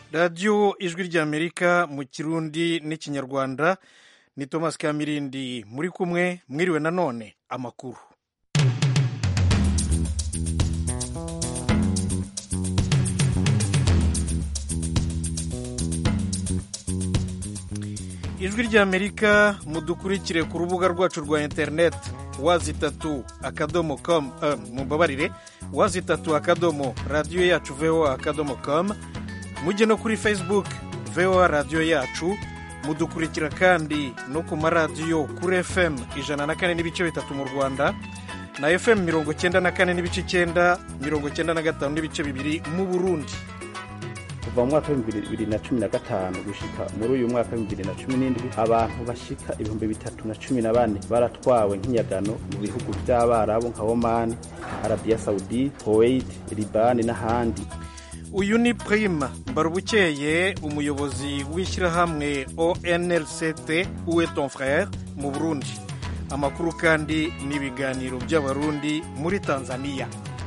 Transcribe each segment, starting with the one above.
radiyo ijwi ry'amerika mu kirundi n'ikinyarwanda ni thomas kamirindi muri kumwe mwiriwe nanone amakuru ijwi ry'amerika mudukurikire ku rubuga rwacu rwa interineti wazi itatu akadomo komu mumbabarire wazi itatu akadomo radiyo yacu voa akadomo komu mujye no kuri facebook voa radiyo yacu mudukurikira kandi no ku maradiyo kuri fm ijana na kane n'ibice bitatu mu rwanda na fm mirongo cyenda na kane n'ibice icyenda mirongo cyenda na gatanu n'ibice bibiri mu burundi kuva mu mwaka w'ibihumbi bibiri na cumi na gatanu gushika muri uyu mwaka w'ibihumbi bibiri na cumi n'indwi abantu bashika ibihumbi bitatu na cumi na bane baratwawe nk'inyagano mu bihugu by'abarabu nka omani arabiya sawudi kuwait libani n'ahandi uyu ni prime mbarubukeye umuyobozi w'ishyirahamwe onrct uwe ton frere mu burundi amakuru kandi n'ibiganiro by'abarundi muri tanzania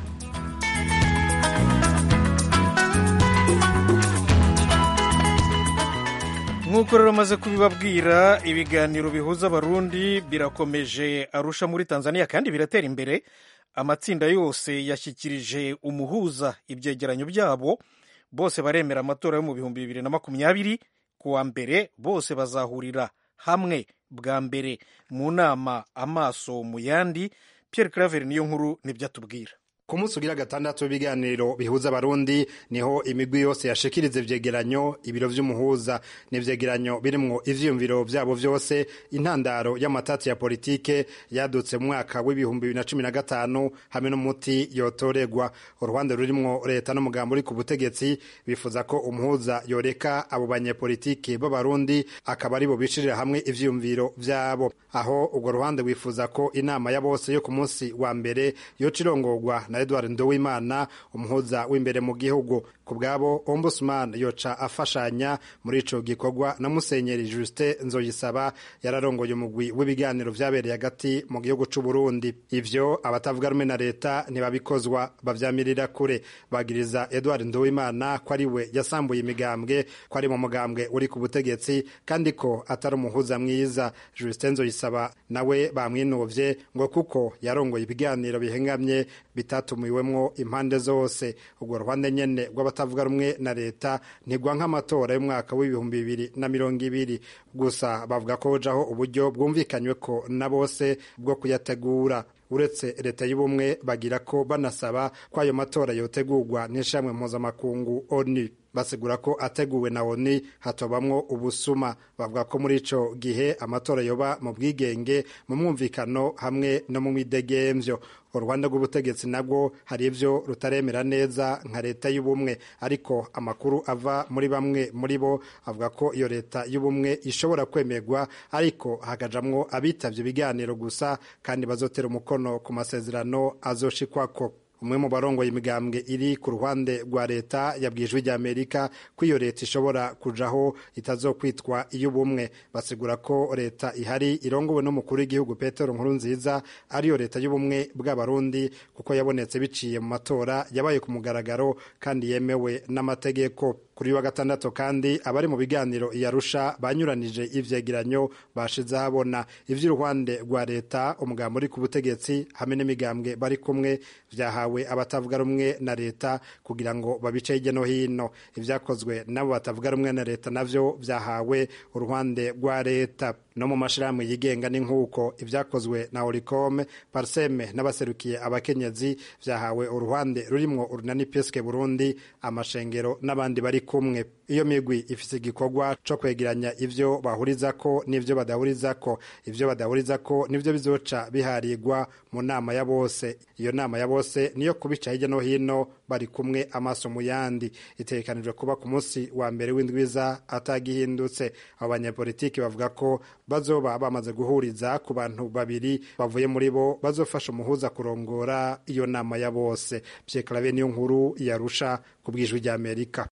nk'uko rero amaze kubibabwira ibiganiro bihuza abarundi birakomeje arusha muri tanzania kandi biratera imbere amatsinda yose yashyikirije umuhuza ibyegeranyo byabo bose baremera amatora yo mu bihumbi bibiri na makumyabiri ku wa mbere bose bazahurira hamwe bwa mbere mu nama amaso mu yandi Pierre Claver niyo nkuru nibyo atubwira ku munsi ugira gatandatu w'ibiganiro bihuza abarundi niho imigwi yose yashikiriza ivyegeranyo ibiro vy'umuhuza n'ivyegeranyo birimwo ivyiyumviro vyabo vyose intandaro y'amatati ya politike yadutse mu mwaka w'ibihumbi bibiri na cumi na gatanu hamwe n'umuti yotoregwa uruhande rurimwo leta n'umugambo uri ku butegetsi bifuza ko umuhuza yoreka abo banyepolitike b'abarundi akaba aribo bishirira hamwe ivyiyumviro vyabo aho urwo ruhande wifuza ko inama ya bose yo ku munsi wa mbere yoca irongorwa na Edward Nduwimana umuhuza w'imbere mu gihugu ku bwabo ombudsman yoca afashanya muri ico gikorwa na Musenyeri Justin Nzoyisaba yararongoye umugwi w'ibiganiro vyabereye hagati mu gihugu c'u Burundi ivyo abatavuga rumwe na leta ntibabikozwa bavyamirira kure bagiriza Edward Nduwimana ko ari we yasambuye imigambwe ko ari mu mugambwe uri ku butegetsi kandi ko atari umuhuza mwiza Justin Nzoyisaba nawe bamwinovye ngo kuko yarongoye ibiganiro bihengamye bitatumiwemwo impande zose urwo ruhande nyene rw'abatavuga rumwe na leta ntigwa nk'amatora y'umwaka w'ibihumbi bibiri na mirongo ibiri gusa bavuga ko hojaho uburyo bwumvikanywe ko na bose bwo kuyategura uretse leta y'ubumwe bagira ko banasaba ko ayo matora yotegurwa n'ishamwe mpuzamakungu onu basigura ko ateguwe na oni hatobamwo ubusuma bavuga ko muri ico gihe amatora yoba mu bwigenge mu mwumvikano hamwe no mu midegemvyo uruhande rw'ubutegetsi nabwo hari ivyo rutaremera neza nka leta y'ubumwe ariko amakuru ava muri bamwe muri bo avuga ko iyo leta y'ubumwe ishobora kwemerwa ariko hakajamwo abitavye ibiganiro gusa kandi bazotera umukono ku masezerano azoshikwako umwe mu barongoye imigambwe iri ku ruhande rwa leta yabwiye ijwi rya amerika ko iyo leta ishobora kujaho itazokwitwa iy'ubumwe basigura ko leta ihari irongowe n'umukuru w'igihugu petero nkuru nziza ariyo leta y'ubumwe bw'abarundi kuko yabonetse biciye mu matora yabaye ku mugaragaro kandi yemewe n'amategeko kuri wa gatandatu kandi abari mu biganiro iyarusha banyuranije ivyegeranyo bashize habona ivy'uruhande rwa leta umugambo uri ku butegetsi hamwe n'imigambwe bari kumwe vyahawe abatavuga rumwe na leta kugira ngo babice hirya no hino ivyakozwe n'abo batavuga rumwe na leta navyo vyahawe uruhande rwa leta no mu mashirahamwe yigenga n'inkuko ivyakozwe na Oricom Parseme n'abaserukiye abakenyezi vyahawe uruhande rurimwo urunani Peske Burundi amashengero n'abandi bari kumwe iyo migwi ifise igikorwa co kwegeranya ivyo bahurizako n'ivyo badahurizako ivyo badahurizako nivyo bizoca biharigwa mu nama ya bose iyo nama ya bose niyo kubica hirya no hino bari kumwe amaso mu yandi itegekanijwe kuba ku munsi wa mbere w'indwiza atagihindutse abo banyepolitiki bavuga ko bazoba bamaze guhuriza ku bantu babiri bavuye muri bo bazofasha umuhuza kurongora iyo nama ya bose Pierre niyo nkuru yarusha ku bwijwi rya Amerika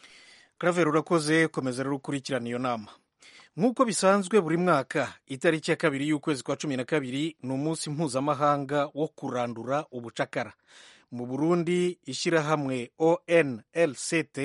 Claver urakoze komeza rero ukurikirana iyo nama nk'uko bisanzwe buri mwaka itariki ya kabiri y'ukwezi kwa cumi na kabiri ni umunsi mpuzamahanga wo kurandura ubucakara mu burundi ishyirahamwe onlct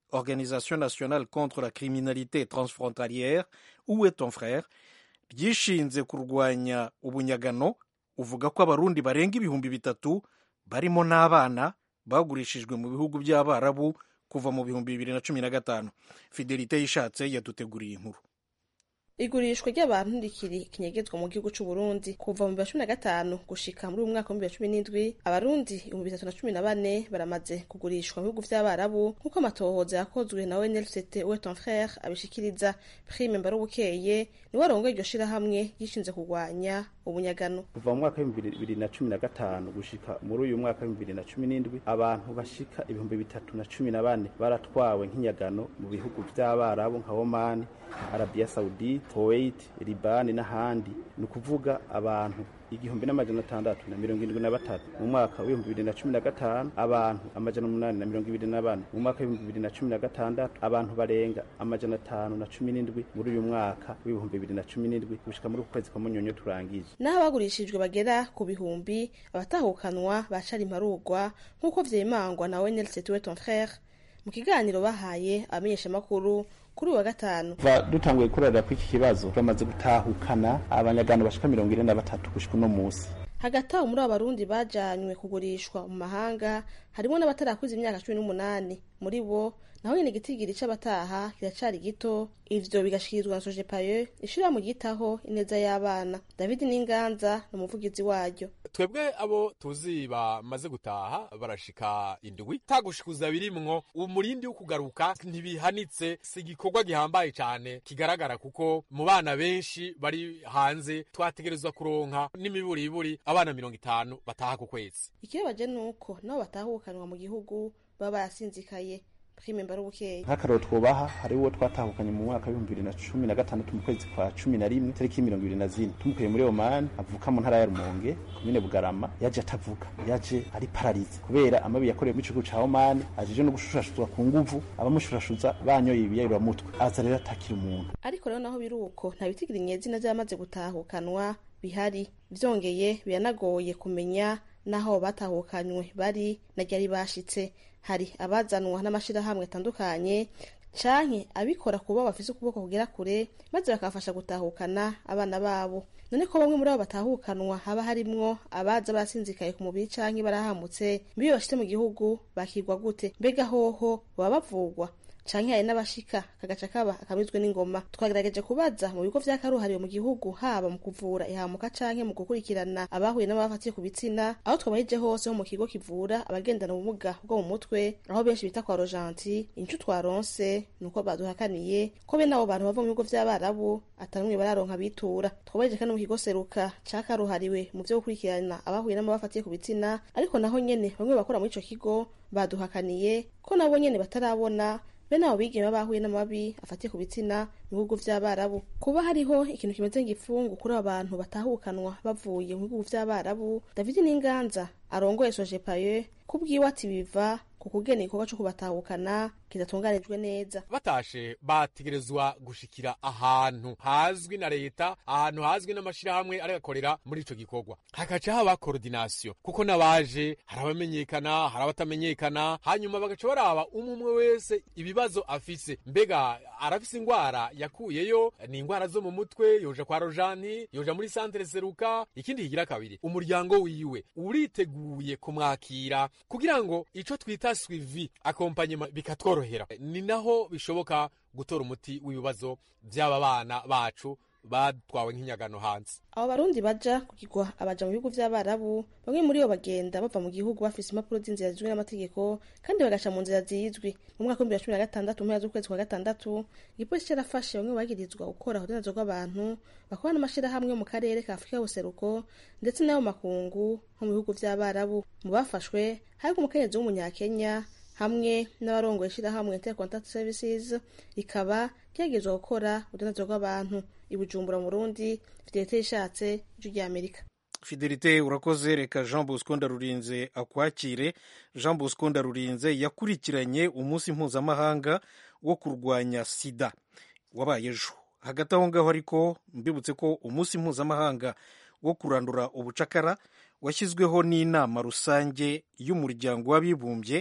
organisation nationale contre la criminalité transfrontalière où est ton frère ryishinze kurwanya ubunyagano uvuga ko abarundi barenga ibihumbi bitatu barimo n'abana bagurishijwe mu bihugu by'abarabu kuva mu bihumbi bibiri na cumi na gatanu fidelite yishatse yaduteguriye inkuru igurishwa ry'abantu rikiri ikinyegezwa mu gihugu c'u Burundi kuva mu bibiri na cumi na gatanu gushika muri uyu mwaka wa bibiri na cumi n'indwi abarundi ibihumbi bitatu na cumi na bane baramaze kugurishwa mu bihugu vy'abarabu nk'uko amatohoza yakozwe na ONLCT Où est ton frère abishikiriza Prime Mbarubukeye niwe arongoye iryo shirahamwe ryishinze kurwanya ubunyagano kuva mu mwaka w'ibihumbi bibiri na cumi na gatanu gushika muri uyu mwaka w'ibihumbi bibiri na cumi n'indwi abantu bashika ibihumbi bitatu na cumi na bane baratwawe nk'inyagano mu bihugu vy'abarabu nka Oman Arabia Saudite Kuwait Libani n'ahandi ni ukuvuga abantu igihumbi n'amajana atandatu na mirongo irindwi na batatu mu mwaka w'ibihumbi bibiri na cumi na gatanu abantu amajana umunani na mirongo ibiri na bane mu mwaka w'ibihumbi bibiri na cumi na gatandatu abantu barenga amajana atanu na cumi n'indwi muri uyu mwaka w'ibihumbi bibiri na cumi n'indwi gushika muri uku kwezi kwa munyonyo turangije naho abagurishijwe bagera ku bihumbi abatahukanwa bacari imparugwa nk'uko vyemangwa na ONLCT Où est ton frère mu kiganiro bahaye abamenyeshamakuru kuri uwa gatanu va dutanguye kurarira ko iki kibazo bamaze gutahukana abanyagano bashika mirongo ine na batatu gushika uno musi hagati aho muri abo barundi bajanywe kugurishwa mu mahanga harimo n'abatarakuze imyaka cumi n'umunani muri bo naho nyene igitigiri c'abataha kiracari gito ivyo bigashikirizwa na sojepaye ishirahamwe ryitaho ineza y'abana david n'inganza ni umuvugizi waryo twebwe abo tuzi bamaze gutaha barashika indwi tagushikuza birimwo umurindi wo kugaruka ntibihanitse si igikorwa gihambaye cane kigaragara kuko mu bana benshi bari hanze twategerezwa kuronka n'imiburiburi abana mirongo itanu bataha ku kwezi ikibabaje nuko nabo batahukanwa mu gihugu baba barasinzikaye prime mbarubukeye nk'akaroro twubaha hari uwo twatahukanye mu mwaka w'ibihumbi bibiri na cumi na gatandatu mu kwezi kwa cumi na rimwe tariki mirongo ibiri na zine tumukuye muri omani avuka mu ntara ya rumonge komine bugarama yaje atavuga yaje ari pararize kubera amabi yakorewe mu gihugu ca omani ajeje no gushushashuzwa ku nguvu abamushurashuza banyoye ibiyayuramutwe aza rero atakira umuntu ariko rero naho biri uko nta bitigiri nyezina vyamaze gutahukanwa bihari vyongeye biranagoye kumenya naho batahukanywe bari na ryari bashitse hari abazanwa n'amashirahamwe atandukanye canke abikora kuba bafise ukuboko kugera kure maze bakabafasha gutahukana abana babo none ko bamwe muri abo batahukanwa haba harimwo abaza basinzikaye ku mubiri canke barahamutse mbiyo bashitse mu gihugu bakigwa gute mbega hoho baba bavugwa canke hari n'abashika kagaca kaba akamizwe n'ingoma twagerageje kubaza mu bigo vy'akaruhariwe mu gihugu haba mu kuvura ihamuka canke mu gukurikirana abahuye n'abafatiye ku bitsina aho twabahije hose ho mu kigo kivura abagendana ubumuga bwo mu mutwe aho benshi bita kwa rojanti incu twaronse nuko baduhakaniye ko bene abo bantu bava mu bigo vy'abarabu atanumwe bararonka bitura twabahije kandi mu kigo seruka cakaruhariwe mu vyo gukurikirana abahuye n'abafatiye ku bitsina ariko naho nyene bamwe bakora muri ico kigo baduhakaniye ko nabo nyene batarabona bene abo bigeme bahuye n'amabi afatiye ku bitsina mu bihugu vy'abarabu kuba hariho ikintu kimeze nk'igifungu kuri abantu batahukanwa bavuye mu bihugu vy'abarabu david n'inganza arongoye sojepaye kubwiwe ati biva ku kugena igikorwa co kubatahukana kidatunganijwe neza batashe bategerezwa gushikira ahantu hazwi na leta ahantu hazwi n'amashirahamwe aragakorera muri ico gikorwa hagaca haba koordinasiyo kuko n'abaje hari abamenyekana hari abatamenyekana hanyuma bagaca baraba umwe umwe wese ibibazo afise mbega arafise ingwara yakuyeyo ni ingwara zo mu mutwe yoja kwa rojani yoja muri santere seruka ikindi higira kabiri umuryango wiwe uriteguye kumwakira kugira ngo ico twita swivi akompanyema bikatworohera ni naho bishoboka gutora umuti w'ibibazo by'aba bana bacu batwawe nk'inyagano hanze abo barundi baja kugirwa abaja mu bihugu vy'abarabu bamwe muri bo bagenda bava mu gihugu bafise impapuro z'inzira zizwi n'amategeko kandi bagaca mu nzira zizwi mu mwaka w'ibihumbi bibiri na cumi na gatandatu mu mpera z'ukwezi kwa gatandatu igipolisi carafashe bamwe bagirizwa gukora urudandazo rw'abantu bakora n'amashirahamwe yo mu karere ka afurika y'ubuseruko ndetse n'ayo makungu nko mu bihugu vy'abarabu mu bafashwe hariko umukenyezi w'umunyakenya hamwe n'abarongoye ishirahamwe intercontact services rikaba ryagezwa gukora urudandazo rw'abantu ibujumbura mu Burundi fidelite ishatse ijwi ry'Amerika fidelite urakoze reka jean bosco ndarurinze akwakire jean bosco ndarurinze yakurikiranye umunsi mpuzamahanga wo kurwanya sida wabaye ejo hagati aho ngaho ariko mbibutse ko umunsi mpuzamahanga wo kurandura ubucakara washyizweho n'inama rusange y'umuryango w'abibumbye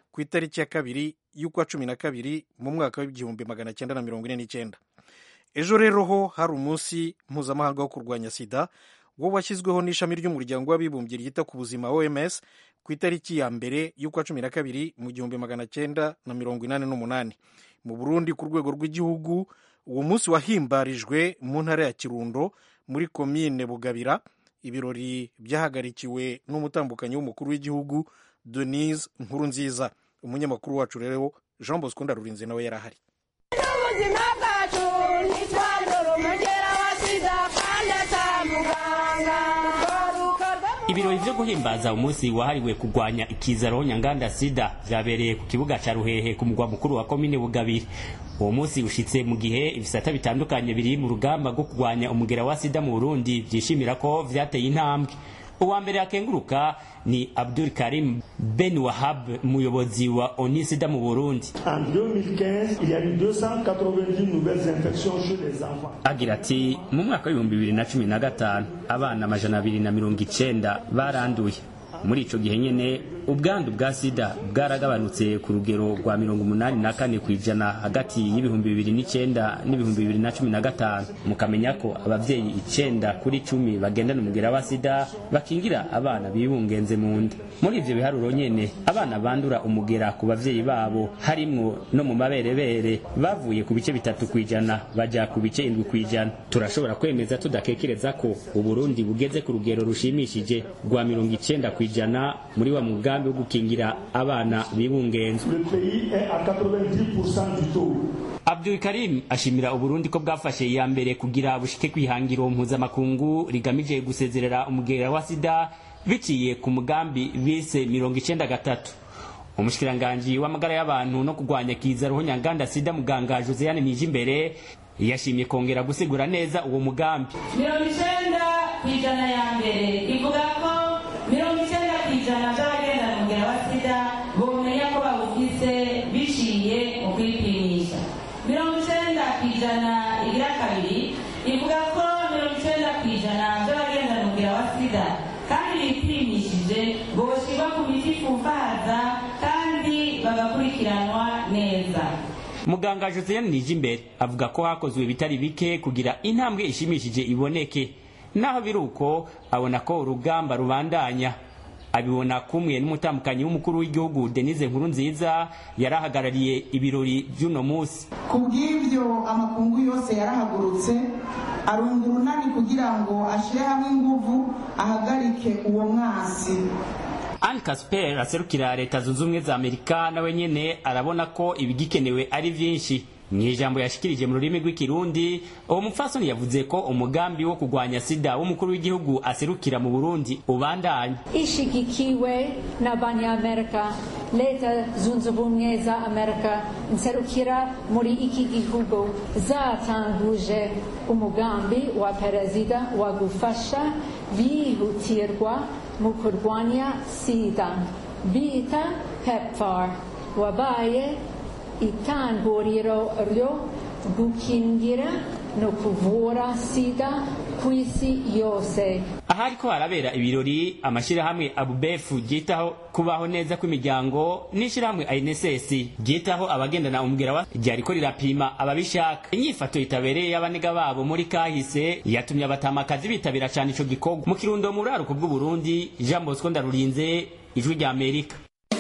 ku itariki ya kabiri y'ukwa cumi na kabiri mu mwaka w'igihumbi magana cyenda na mirongo ine n'icyenda ejo rero ho hari umunsi mpuzamahanga wo kurwanya sida wo washyizweho n'ishami ry'umuryango w'abibumbye ryita ku buzima oms ku itariki ya mbere y'ukwa cumi na kabiri mu gihumbi magana cyenda na mirongo inani n'umunani mu burundi ku rwego rw'igihugu uwo munsi wahimbarijwe mu ntara ya kirundo muri komine bugabira ibirori byahagarikiwe n'umutambukanyi w'umukuru w'igihugu denise nkuru nziza umunyamakuru wacu rero jean bosco ndarurinze nawe yari ahari ubuzima bwacu ntitwandura umugera wa sida kandi atamuganga ibirori vyo guhimbaza umunsi wahariwe kurwanya ikizaro nyanganda sida vyabereye ku kibuga ca ruhehe ku mugwa mukuru wa komine bugabiri uwo munsi ushitse mu gihe ibisata bitandukanye biri mu rugamba rwo kurwanya umugera wa sida mu burundi vyishimira ko vyateye intambwe uwa mbere akenguruka ni abdul karim ben wahab umuyobozi wa oni sida mu burundi En 2015, il y a eu 290 nouvelles infections chez les enfants. agira ati mu mwaka w'ibihumbi bibiri na cumi na gatanu abana amajana abiri na mirongo icenda baranduye muri ico gihe nyene ubwandu bwa sida bwaragabanutse ku rugero rwa mirongo umunani na kane ku ijana hagati y'ibihumbi bibiri n'icenda n'ibihumbi bibiri na cumi na gatanu mukamenya ko abavyeyi icenda kuri cumi bagendana umugera wa sida bakingira abana bibungenze mu nda muri ivyo biharuro nyene abana bandura umugera ku bavyeyi babo harimwo no mu maberebere bavuye ku bice bitatu ku ijana baja ku bice indwi ku ijana turashobora kwemeza tudakekereza ko uburundi bugeze ku rugero rushimishije rwa mirongo icenda ku ijana muri wa mugambi wo gukingira abana bibungenze Le pays est à 90% du taux. Abdul Karim ashimira Uburundi ko bwafashe iya mbere kugira bushike kwihangiro mpuzamakungu rigamije gusezerera umugera wa sida biciye ku mugambi bise mirongo icenda gatatu umushikiranganji w'amagara y'abantu no kurwanya kiza roho nyanganda sida muganga Josiane Nijimbere yashimye kongera gusigura neza uwo mugambi mirongo icenda ku ijana ya mbere ivuga ko mirongo icenda ku ijana by'abagendana umugera wa sida bomenya ko bawugize biciye mu kwipimisha mirongo icenda ku ijana igira kabiri ivuga ko mirongo icenda ku ijana by'abagendana umugera wa sida kandi bipimishije boshyirwa ku miti ifufaza kandi bagakurikiranwa neza muganga Josiane Nijimbere avuga ko hakozwe bitari bike kugira intambwe ishimishije iboneke naho biri uko abona ko urugamba rubandanya abibona kumwe n'umutambukanyi w'umukuru w'igihugu Denise Nkuru nziza yari ahagarariye ibirori by'uno munsi ku bw'ibyo amakungu yose yarahagurutse arunga urunani kugira ngo ashyire hamwe inguvu ahagarike uwo mwasi Anne Casper aserukira leta zunze ubumwe za Amerika nawe nyene arabona ko ibigikenewe ari vyinshi mu ijambo yashikirije mu rurimi rw'ikirundi uwo mupfasoni yavuze ko umugambi wo kurwanya sida w'umukuru w'igihugu aserukira mu burundi ubandanya ishigikiwe n'abanyamerika leta zunze ubumwe za amerika nserukira muri iki gihugu zatanguje umugambi wa perezida wa gufasha bihutirwa mu kurwanya sida bita pepfar wabaye itanguriro ryo gukingira no kuvura sida ku isi yose ahari ko harabera ibirori amashyirahamwe abubefu ryitaho kubaho neza kw'imiryango n'ishyirahamwe INSS ryitaho abagendana umubwira wa ryariko rirapima ababishaka inyifato itabereye y'abanega babo muri kahise yatumye abatamakazi bitabira cyane ico gikorwa mu kirundo mu ruraruko bw'uburundi jean bosco ndarurinze ijwi rya amerika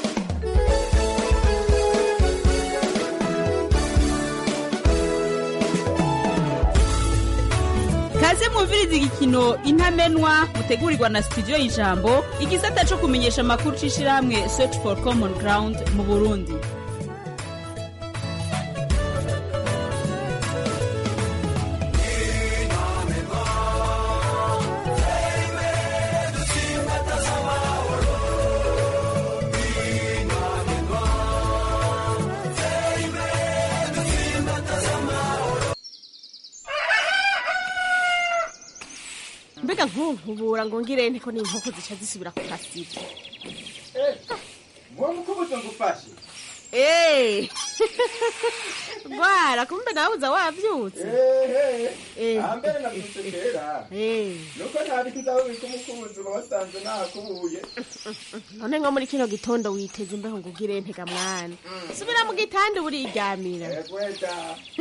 kaze mwumviriza igikino intamenwa mutegurirwa na studio y'ijambo igisata cyo kumenyesha amakuru c'ishirahamwe search for common ground mu burundi mbega nkunkubura ngo ngire nteko n'inkoko zica zisubira ku kasibo wowe umukubuzo ngufashe Eh. gwara kumbe nawe uza wavyutse Eh. ahambere navyutse kera Eh. nuko ntabikiza aho bika umukunzi uba wasanze nahakubuye none nko muri kino gitondo witeze imbeho ngo ugire ntega mwana subira mu gitanda uriryamira egweda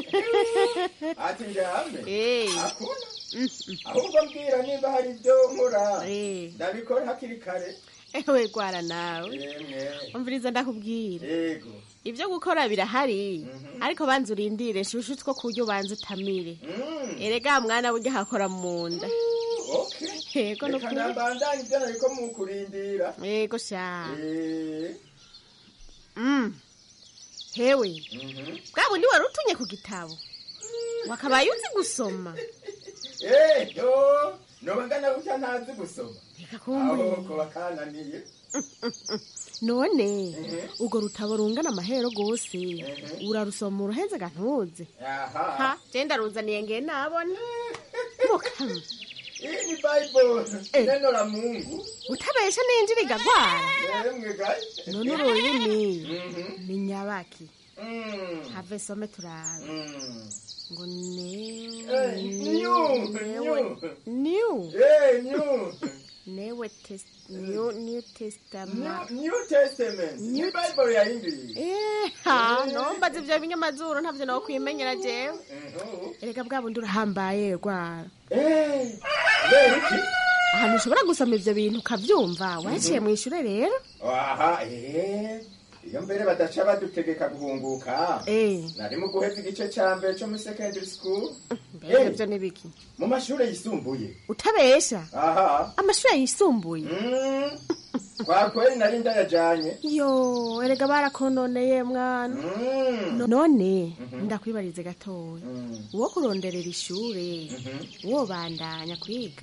ati njyame Eh. akuna ahubwo mbwira niba hari ibyo nkora ndabikora hakiri kare ewe gwara nawe yemwe umviriza ndakubwira yego ibyo gukora birahari ariko banza urindire shushu two kurya ubanza utamire erega mwana burya hakora mu nda okay yego reka nambandanye ibyo nariko mukurindira yego sha Eh, Mm. hewe mhm. bwa bundi wari utunye ku gitabo wakabaye uzi gusoma Eh, yo noba ngana gutya ntazi gusoma reka kumbe aho kuba kananiye none urwo rutabo rungana amahero rwose urarusoma uruhenze gantuze aha ha je ndaruzaniye ngiye nabona mukama iyi ni bible neno la mungu utabesha ninjira igagwara yemwe gayi none ururimi Mhm. ni nyabaki Mm. have some turabe Mm. ngo Eh, new, new. new Eh, new. newe tes new new testament New Testament. Ni New- Bible ya English. Eh, ha nombaza ivyo binyamazuru ntavyo nokwimenyera jewe Mhm. erega bwa bundi urahambaye rwara Eh, rero iki? ahantu ushobora gusoma ivyo bintu ukavyumva waciye mu ishure rero Aha, eh. Iyo mbere badaca badutegeka guhunguka. Eh. Nari mu guheza igice ca mbere co muri secondary school. mbega Eh, ivyo ni biki mu mashure yisumbuye. utabesha Aha. amashure yisumbuye Mm. Kwa kweli nari ndayajanye. yo erega barakononeye mwana Mm. none Mhm. ndakwibarize gatoya Mm. uwo kuronderera ishure Mhm. wobandanya kwiga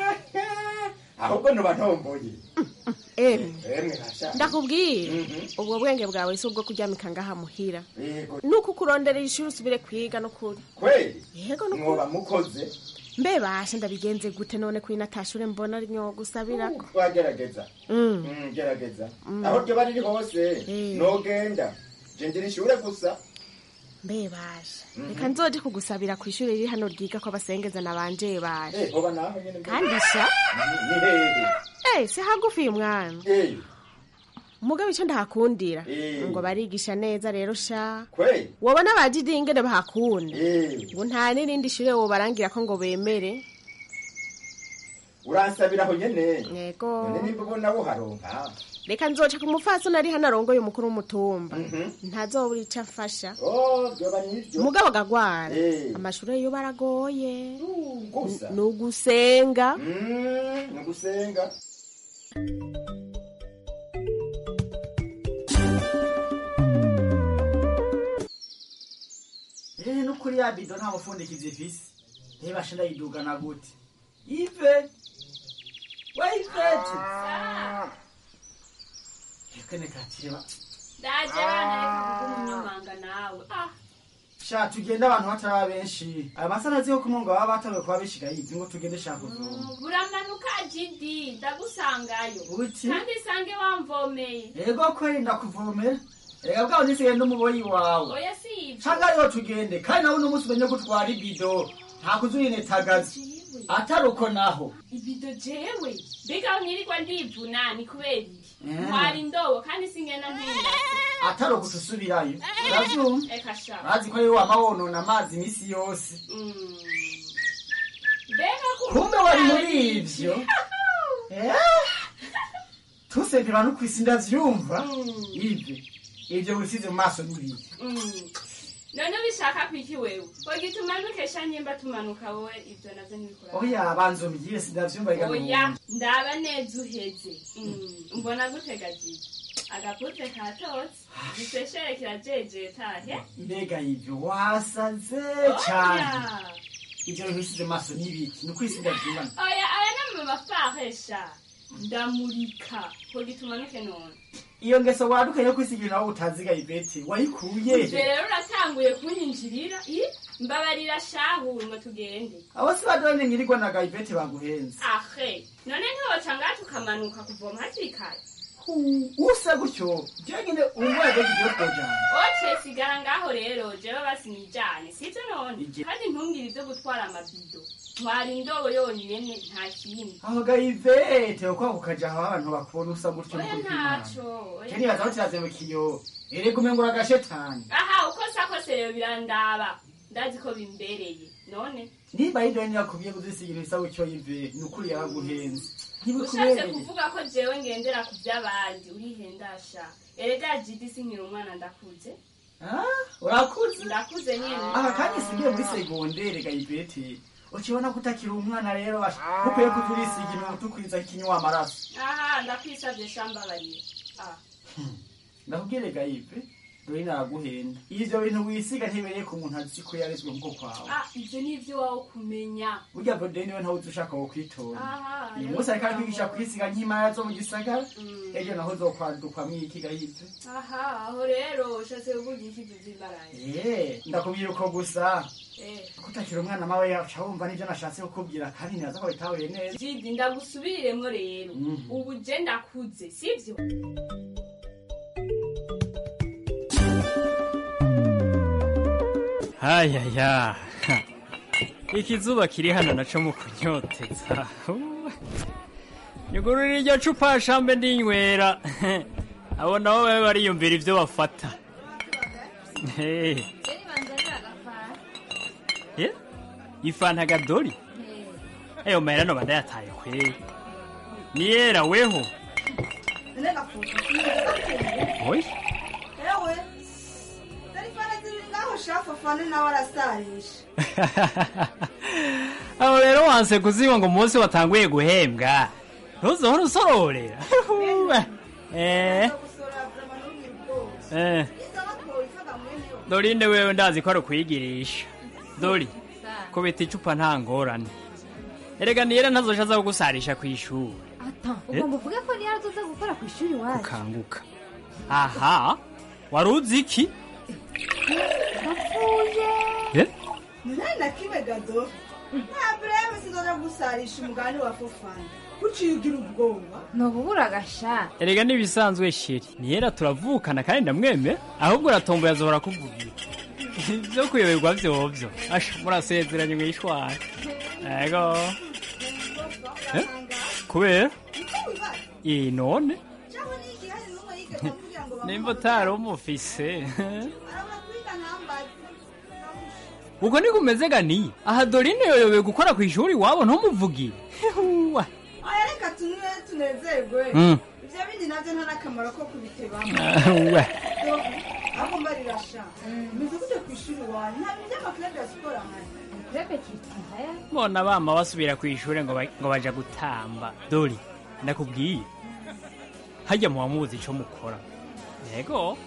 Ahubwo noba ntomboye. emwe Emwe hasha. ndakubwira Mhm. ubwo bwenge bwawe si ubwo kuryamika ngaha muhira Yego. nuko ukuronderera ishuri usubire kwiga n'ukuri Kweli? yego n'ukuri Mwoba mukoze. mbe bashe ndabigenze gute none kuri natashure mbona nyo gusabirako twagerageza Mm. Mm, gerageza Mm. aho ryo bari hose Eh. nogenda je ngira ishure gusa mbe bashe Mhm. reka nzoje kugusabira ku ishuri riri hano ryiga ko abasengeza na banje bashe Eh, hoba naho nyene mbere. kandi sha ni hehe eh si hagufi uyu mwana Eh, umugabo icyo ndahakundira Eh. ngo barigisha neza rero sha kweli wabona abajidi ingene bahakunda Eh, ngo nta n'irindi shure wobarangira ko ngo bemere uransabira aho nyene yego none nimba ubona woharonka reka nzoca ku mufasoni ari hano arongoye umukuru w'umutumba Mhm. ntazobura ico afasha oh vyoba nivyo umugabo agagwara Eh. amashure yo baragoye gusa ni ugusenga Mm, ni ugusenga rero no kuri ya bido nta mufundikizi ifise reba sha ndayidugana gute ive we ivete ekene kakireba ndaje bana reka kuguha umunyamanga nawe ah sha tugende abantu bataba benshi aya masana azi ko kumunga baba batanguye kuba bishiga yizi ngo tugende shaka kuvoma buramanuka jidi ndagusangayo Uti? kandi sange wamvomeye ego kweri ndakuvomera reka bwawe nisigaye n'umuboyi wawe oya si ibyo canga ariho tugende kandi nawe uno munsi umenye ko utwara ibido nta kuzuyinetagaza atari uko naho ibido jewe mbega aho nirirwa ndivuna ni kubera iki Eh. ntwara indobo kandi singenda ntinda atari uko usubirayo uravyumva eka sha bazi ko ariwe wama wonona amazi imisi yose Mm. mbega ko kumbe wari muri ivyo Eh? tusempera no kwisi ndavyumva ive ivyo wisize mu maso n'ibiki Mm. none ubishaka kwiki wewe ko gituma nukesha nyimba tumanuka wowe ivyo navyo ntibikora oya banza umbwire sindavyumva reka oya numve. ndaba neza uheze Mm, mbona gutega jiji agapute katotse giseshere kirajejetahe mbega ivyo wasaze cane ivyo wisize mu maso n'ibiki ni kwisi ndavyumva oya aya ni mu mafaresha ndamurika ko gituma nuke none iyo ngeso waduka yo kwisigira nawe utaziga ivete wayikuye ivyo rero uratanguye kunyinjirira i mbabarira shahu ngo tugende abo si badone nyirirwa na gaivete baguhenze ahe none ntiwoca ngaha tukamanuka kuvoma hakiri kare usa gutyo jewe nyine umwana agiye kujana oce sigara ngaho rero jewe basi nijane sivyo none kandi ntungire ivyo gutwara amabido ntwara indobo yonyene nta kindi aho gayivete uko ako kaja aho abantu bakubona usa gutyo oya ntaco oya keni baza batiraze mu kiyo erega umengura agashetani aha uko sakose rero birandaba ndazi ko bimbereye none niba yidoni yakubwiye kuzisigira isa gutyo yive ni ukuri yaraguhenze ushatse ntibikubereye kuvuga ko jewe ngendera ku vy'abandi urihendasha erega jidi sinkiri umwana ndakuze urakuze ndakuze nyene aha kandi sigiye muri segondere gayivete ukibona ko utakiri umwana rero basha ukwiye kuturisigira utukwiza ikinywa amaraso aha ndakwisavye shambabariye ah ndakubwire gayive dore naraguhenda ivyo bintu wisiga ntibereye ku muntu azi ko yarezwe nkuko kwawe ah ivyo nivyo wawe kumenya burya bode niwe ntawe uzi ushaka wo kwitora aha uyu munsi ariko arakwigisha kwisiga nk'imara zo mu gisagara ejo naho uzokwadukwa mwiki gayive aha aho rero ushatse kuvugisha ivyo vy'imbaraye Eh, ndakubwira uko gusa eh kutakira umwana mawe yaca wumva n'ivyo nashatse kukubwira kandi niraza ko bitahuye neza jidi ndagusubiriremwo rero Mhm. ubu je ndakuze sivyo hayaya ikizuba kiri hano naco mu kunyoteza nyugurura iryo cupa shambe ndinywera abo nabo babe bariyumvira ivyo bafata Hey. Eh? ifanta gadori ayo mahera noba ndayataye kweri niyera weho oyi ewe telefone ziri ngaho shafu fane nawe arasarisha aho rero wanse kuziba ngo umunsi watanguye guhembwa ntuzohora usororera eh eh dorinde wewe ndazi ko ari ukwigirisha dori kubita icupa nta ngorane erega niyera ntazoja aza kugusarisha ku ishuri ata Eh? ugomba uvuge ko niyo azoza gukora ku ishuri iwacu ukanguka aha wari uzi iki napfuye Eh? nari na kimwe gado nta breme sinzoja gusarisha umugani wa fofana uciye ugira ubwoba ntububura agasha erega n'ibisanzwe sheri niyera turavukana kandi ndamwemera ahubwo uratomboye azohora kuvugira ibyo kuyoberwa vyovyo asha murasezeranye mwishwana ego Eh? kubera iyi none cyangwa ni igihari n'umwe yigeze kugira ngo nimba utari umufise kwiga ntambaze uko niko umeze ganiye aha dorine yoyobewe gukora ku ishuri iwabo ntumuvugire Huwa. aya reka tunywe tunezerwe Mm. ibyo bindi nabyo nta n'akamaro ko kubitebamo we ahubwo mbarirasha meze gute ku ishuri wawe nta bintu by'amaklebe ya siporo ahari krebe kitihaya mbona bama basubira ku ishuri ngo ba- ngo baja gutamba dori ndakubwiye hajya muba muzi ico mukora yego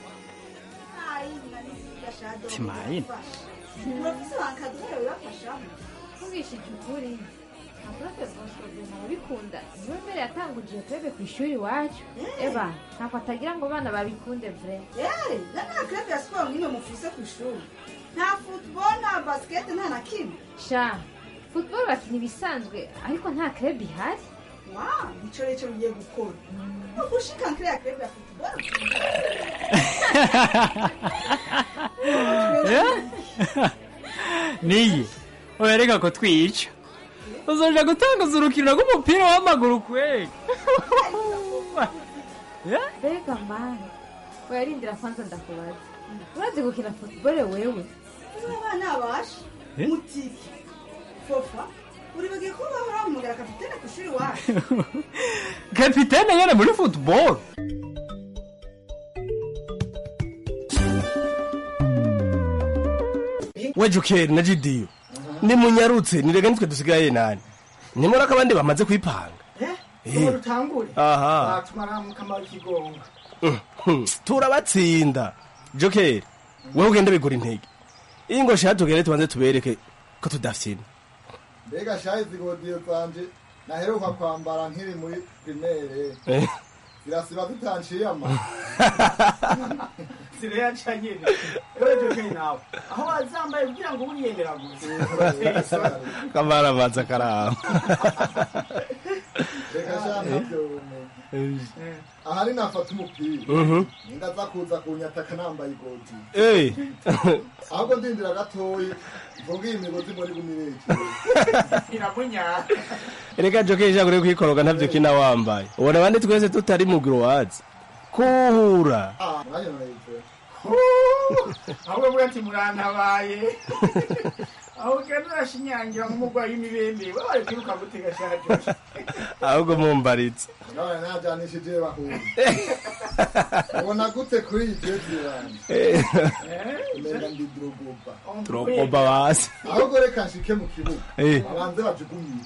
Timayini. urafise bankaduhere bibafashamo nkubishije ukuri aprofe bosco bima babikunda niwe mbere yatanguje iyo krebe ku ishuri iwacu eba ntabwo atagira ngo abana babikunde vre yewe na nta klebe ya siporo n'imwe mufise ku ishuri nta football nta basikete nta na kimwe sha football bakina ibisanzwe ariko nta krebe ihari wa nico rero ico bigiye gukora no gushika nkire ya klebe ya football niyi oya ko twica uzoja gutanguza urukino rw'umupira w'amaguru kwega mbega mani oyarindira kwanza ndakubaza urazi gukina football wewe abana abasha Eh? mutiki fofa uribagiye ko bahora bamugara kapitene ku ishuri wacu kapitene nyene muri football we jukeri na jidiyo nimunyarutse nirega nitwe dusigaye nani nimura ko abandi bamaze kwipanga Eh. ubu rutangure Aha. batuma aramukamara ikigonga Mhm, turabatsinda jokeri wowe ugenda bigura intege iyi ngo shaka tugere tubanze tubereke ko tudafyina mbega shahi zigodiyo zanje naheruka kwambara nkiri muri primere Eh. zirasiba tutanciye ama sireya ca nyene ewe jokeri nawe aho wazambaye kugira ngo uriyemera gusa kamara amazi akaramba reka shaha ntabyo bumenyi ahari nafata umupira Mhm. ndaza kuza kunyataka nambaye igoti Eh. ahubwo ndindira gatoyi mvuga iyi migozi muri gumireke iramunyara reka joke ijagure kwikoroga ntavyo kina wambaye ubona abandi twese tutari mu growazi kuhura ah mwanya nayivura ahubwo bwo ati murantabaye aho ugenda urashinyangira nk'umurwayi w'imibembe we wari kwiruka gutega shaje ahubwo mumbaritse nawe najanishije bahura ubona gute kuri iyi jezi yanjye Eh. umenga ndi drogoba Drogoba basi. ahubwo reka nshike mu kibuga Eh. abanze bajugumiye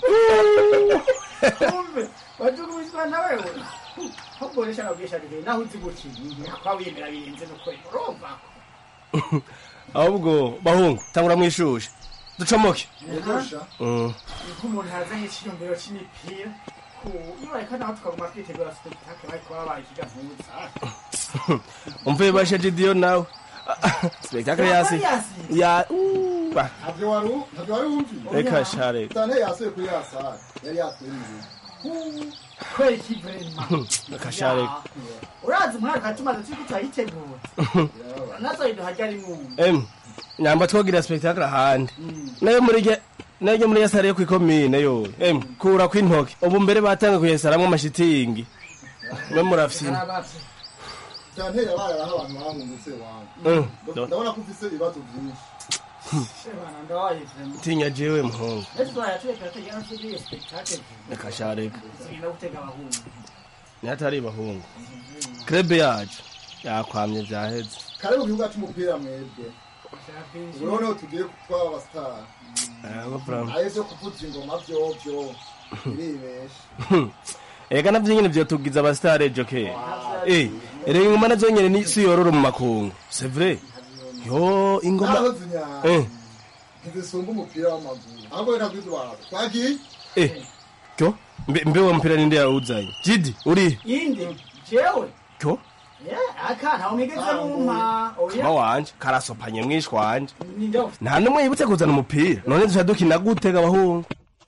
kumbe wajugumizwa na wewe ahubwo resha nabwishaje naho uzi gukina kwa wiyemera birenze nuko urumva ahubwo bahungu tangura mwishushe ducomoke Yegosha. Mm. niko umuntu yazanye icyiyumviro cy'imipira ku iyo bareka naho tukaguma twitegura spectacle bari kuba babaye ikigampuza umvuye basheje idiyo nawe spektakle yasi ya Ba. ntabyo wari u- ntabyo wari wumviye Reka sha, reka. sante yasuye kuri ya sare yari yatwemeye kwera iki vrema akashareka urazi umwaka katumaze turi turayitegura nazo iduhajya ari mwumva em nyamba twogira spektakle ahandi nayo muri rya nayo muri yasare yo kwikomine yo em kura kw'intoke ubu mbere batanga kuyesaramwo amashitingi mwe murafyina sante yabaye aho abantu bahungutse wanjye Mm. ndabona ko ufise ibibazo byinshi shebana ndawaye vrema tinya jewe muhungu ese twayaturekera tujya no tugiye spectacle akashareka zigenda gutega abahungu nihatari bahungu krebe yacu yakwamye vyaheze kare mu kibuga c'umupira mwebwe ubu noneho tugiye twaba abasitari Ego bravo. ayo vyo kuvuza ingoma vyovyo biribesha ega navyo nyene vyotugiza abasitare joke eh erega ingoma nazo nyene ni si yororo mu makungu c'est vrai yo ingoma naho zinyara eh ntizisumba umupira w'amaguru ahubwo reka twitwara twagiye eh kyo mbe mbe wa mpira ninde yawuzanye jidi uri yindi jewe kyo Yeah, aka ntawe mwigeze mumpa kama wanje karasopanye mwishwa wanje ninde nta numwe yibutse kuzana umupira none duca dukina gutega abahungu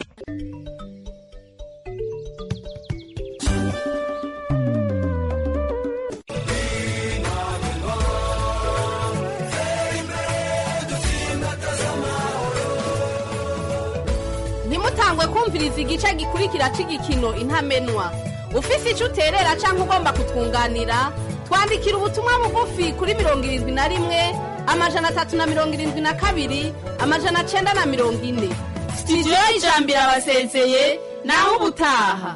ntimutangwe kumviriza igice gikurikira cy'igikino intamenwa ufise icyo uterera cyangwa ugomba kutwunganira twandikira ubutumwa bugufi kuri mirongo irindwi na rimwe amajana atatu na mirongo irindwi na kabiri amajana cyenda na mirongo ine sitidiyo y'ijambo irabasezeye naho ubutaha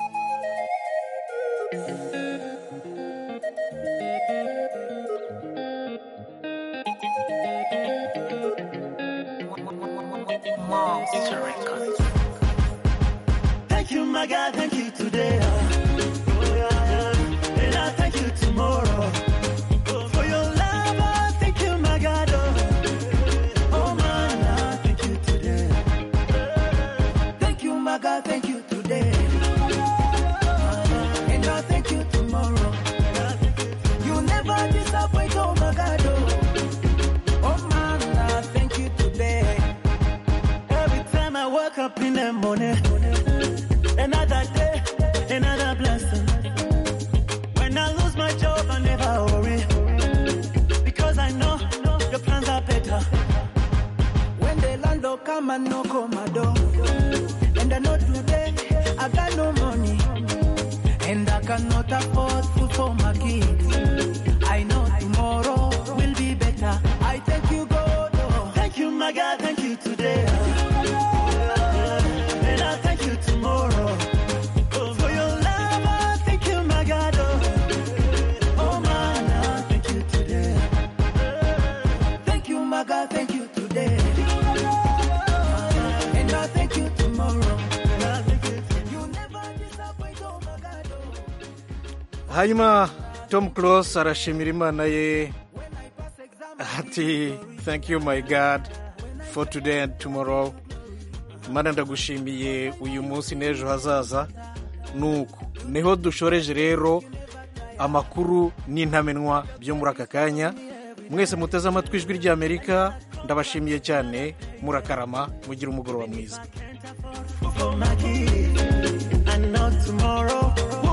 Thank you, my God, thank you today. Oh, yeah, yeah. And I thank you tomorrow. Oh, for your love, I thank you, my God. Oh, oh man, I thank you today. Thank you, my God, thank you today. And I thank you tomorrow. You never disappoint, oh my God. Oh, oh man, I thank you today. Every time I wake up in the morning. Another day, another blessing. When I lose my job, I never worry. Because I know your plans are better. When the landlord come and knock on my door. And I know today I got no money. And I cannot afford food for my kids. I know tomorrow will be better. I thank you, God. oh. Thank you, my God. Thank you today. And I thank you tomorrow. Oh, for your love, I thank you, my God. Oh, oh man, I thank you today. Thank you, my God. Thank you today. And I thank you tomorrow. You never disappoint, oh my God. hanyuma tom cross arashimira imana ye ati thank you my god for today and tomorrow imana ndagushimiye uyu munsi n'ejo hazaza nuko niho dushoreje rero amakuru n'intamenwa byo muri aka kanya mwese muteze amatwi ijwi ry'amerika ndabashimiye cyane murakarama mugira umugoroba mwiza for my kids. And not tomorrow.